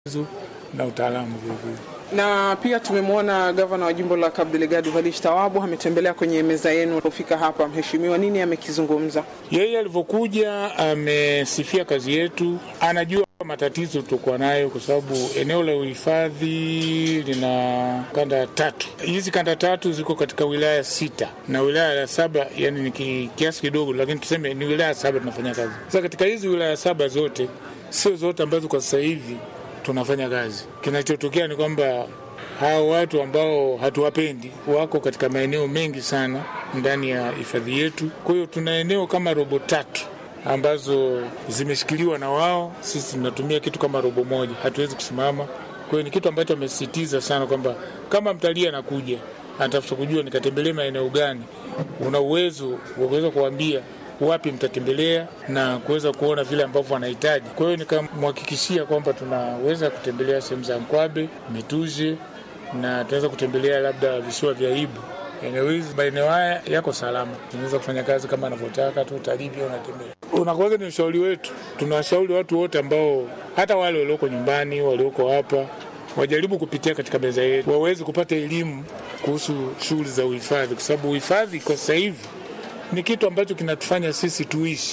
na utaalamu vilevile. Na pia tumemwona gavana wa jimbo la Cabo Delgado Valish Tawabu ametembelea kwenye meza yenu alipofika hapa. Mheshimiwa, nini amekizungumza? Yeye alivyokuja amesifia kazi yetu, anajua matatizo tulikuwa nayo, kwa sababu eneo la uhifadhi lina kanda tatu. Hizi kanda tatu ziko katika wilaya sita na wilaya ya saba, yani ni ki- kiasi kidogo, lakini tuseme ni wilaya saba tunafanya kazi. Sasa katika hizi wilaya saba zote, sio zote ambazo kwa sasa hivi tunafanya kazi. Kinachotokea ni kwamba hao watu ambao hatuwapendi wako katika maeneo mengi sana ndani ya hifadhi yetu. Kwa hiyo tuna eneo kama robo tatu ambazo zimeshikiliwa na wao, sisi tunatumia kitu kama robo moja, hatuwezi kusimama. Kwa hiyo ni kitu ambacho amesisitiza sana kwamba kama mtalii anakuja anatafuta kujua nikatembelee maeneo gani, una uwezo wa kuweza kuambia wapi mtatembelea na kuweza kuona vile ambavyo wanahitaji. Kwa hiyo nikamhakikishia kwamba tunaweza kutembelea sehemu za Nkwabe, Mituje na tunaweza kutembelea labda visiwa vya Ibu. Eneo hizi maeneo haya yako salama, tunaweza kufanya kazi kama anavyotaka tu, utalii pia unatembea. Unakuwaga ni ushauri wetu, tunawashauri watu wote ambao hata wale walioko nyumbani, walioko hapa wajaribu kupitia katika meza yetu, waweze kupata elimu kuhusu shughuli za uhifadhi, kwa sababu uhifadhi kwa sasa hivi ni kitu ambacho kinatufanya sisi tuishi.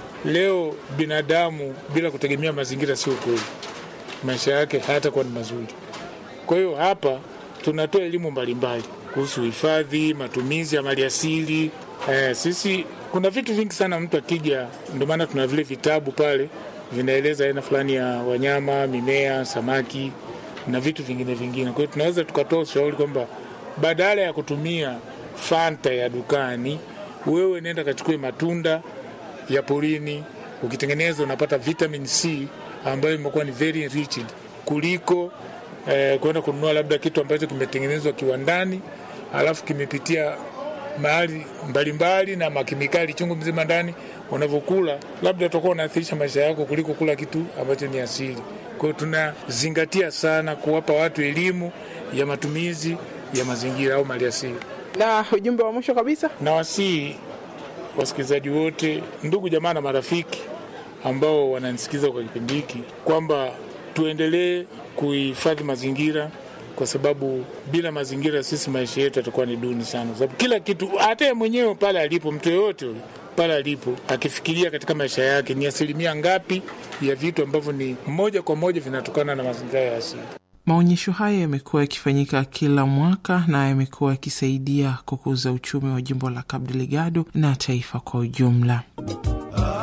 Leo binadamu bila kutegemea mazingira sio kweli, maisha yake hayatakuwa ni mazuri. Kwa hiyo hapa tunatoa elimu mbalimbali kuhusu uhifadhi, matumizi ya maliasili. Eh, sisi kuna vitu vingi sana mtu akija, ndio maana tuna vile vitabu pale vinaeleza aina fulani ya wanyama, mimea, samaki na vitu vingine vingine. Kwa hiyo tunaweza tukatoa ushauri kwamba badala ya kutumia fanta ya dukani, wewe nenda kachukue matunda ya porini, ukitengeneza unapata vitamin C ambayo imekuwa ni very enriched kuliko eh, kwenda kununua labda kitu ambacho kimetengenezwa kiwandani alafu kimepitia mahali mbalimbali na makemikali chungu mzima ndani. Unavyokula labda utakuwa unaathirishi maisha yako kuliko kula kitu ambacho ni asili. Kwa hiyo tunazingatia sana kuwapa watu elimu ya matumizi ya mazingira au maliasili. Na ujumbe wa mwisho kabisa, na wasii wasikilizaji wote, ndugu jamaa na marafiki ambao wananisikiza kwa kipindi hiki kwamba tuendelee kuhifadhi mazingira, kwa sababu bila mazingira sisi maisha yetu yatakuwa ni duni sana, kwa sababu kila kitu, hata yeye mwenyewe pale alipo, mtu yoyote yule pale alipo akifikiria katika maisha yake ni asilimia ngapi ya vitu ambavyo ni moja kwa moja vinatokana na mazingira ya asili. Maonyesho haya yamekuwa yakifanyika kila mwaka na yamekuwa yakisaidia kukuza uchumi wa jimbo la Cabo Delgado na taifa kwa ujumla.